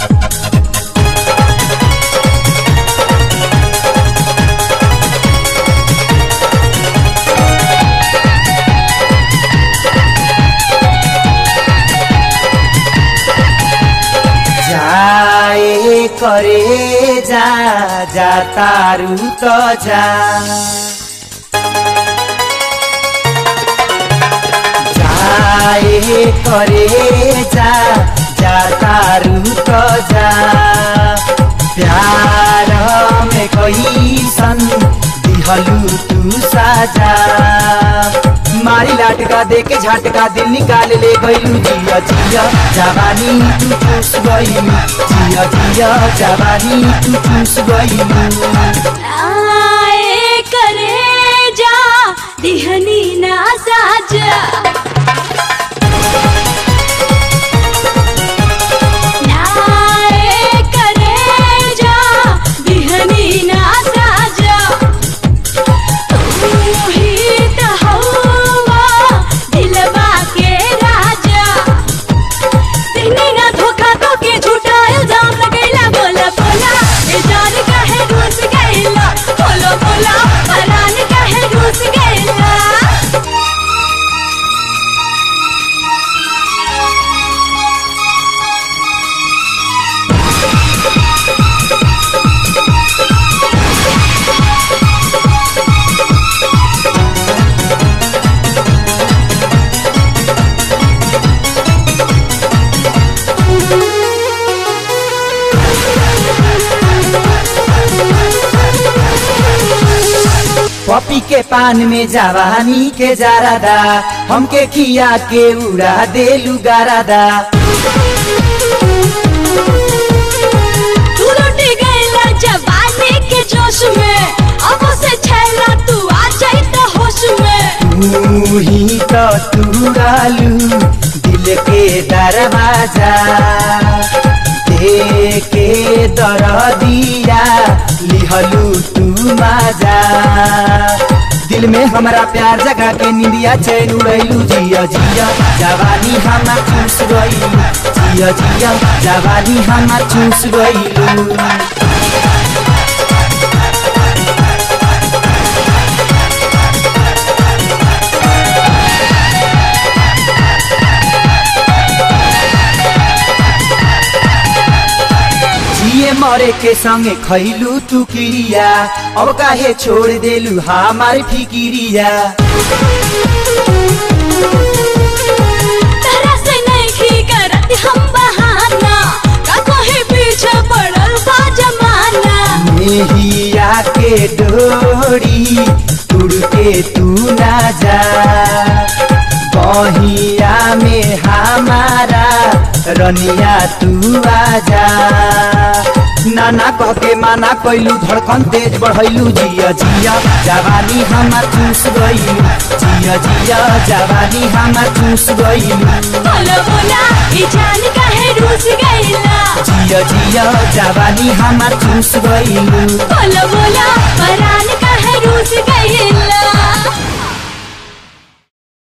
जाए करे जा जा तारू त जा जाए करे जा जा तारू त जा प्यार में कैसन दिहलू तू साजा मारी लाटका दे के झटका दिल निकाल ले गईलू जिया जिया जवानी तू चूस गईलू जिया जिया जवानी तू चूस गईलू आए करे जा दिहनी ना साजा नाए करे जा दिहनी ना साजा तू ही त हवा दिलवा के राजा दिहनी ना धोखा तो के झूठा इल्जाम लगैला बोला बोला ए जान काहे रूस गैला बोलो बोला परान काहे रूस गैला पपी के पान में जवानी के जारादा हमके खिया के उड़ा देलू गारादा तू लुट गैला जवानी के जोश में अब से छैला तू आ जाई त होश में तू ही तो तुरालू दिल के दरवाजा दे के दर दिया लिहलू तू माजा दिल में हमरा प्यार जगा के निंदिया चैन उड़ैलू जिया जिया जवानी हमा चूस गईलू जिया जिया जवानी हमा चूस गईलू जिए मरे के संगे खैलू तू किरिया अब काहे छोड़ देलू हमार फिकिरिया तरह से नहीं करत हम बहाना का कोई पीछे पड़ल बा जमाना मेहिया के डोरी उड़ के तू ना जा बहिया में हमारा रनिया तू आजा नाना कह के माना कैलू धड़कन तेज बढ़ैलू जिया जिया जवानी हमार चूस गईलू जिया जिया जवानी हमार चूस गईलू बोलो बोला ई जान काहे रूस गईला जिया जिया जवानी हमार चूस गईलू बोलो बोला परान काहे रूस गईला